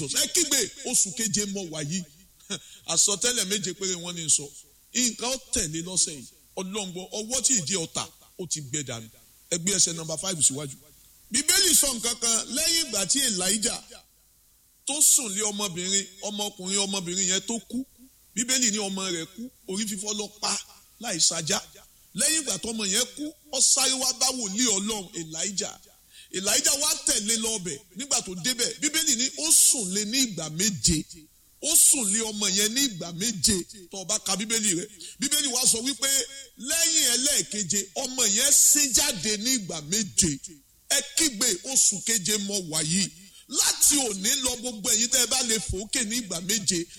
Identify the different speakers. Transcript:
Speaker 1: ẹ kígbe oṣù keje mọ wàyí àsọtẹ́lẹ̀ méje péré wọ́n ní sọ nǹkan ó tẹ̀lé lọ́sẹ̀ yìí ọlọ́ngbọ ọwọ́ tí ìdí ọ̀tà ó ti gbẹ dànù ẹgbẹ́ ẹsẹ̀ nọ́mbà five síwájú. bíbélì sọ nǹkan kan lẹ́yìn ìgbà tí elijah tó sùn lé ọmọbìnrin ọmọkùnrin ọmọbìnrin yẹn tó kú bíbélì ní ọmọ rẹ̀ kú orí fífọ́ lọ pa láì sajá lẹ́yìn ìgbà tọmọ yẹn kú ó sáré wá bá wòlíì ọlọ́run elijah elijah wá tẹ̀lé lọ́bẹ̀ nígbà tó débẹ̀ bíbélì ní ó sùn lé ní ìgbà méje ó sùn lé ọmọ yẹn ní ìgbà méje tó o bá ka bíbélì rẹ bíbélì wa sọ wípé lẹ́yìn ẹlẹ́ẹ̀keje ọmọ yẹn sín jáde ní ìgbà méje ẹ kígbe oṣù keje mọ wàyí láti òní lọ gbogbo ẹ̀yin tẹ́ ẹ bá lè fòókè ní ìgbà méje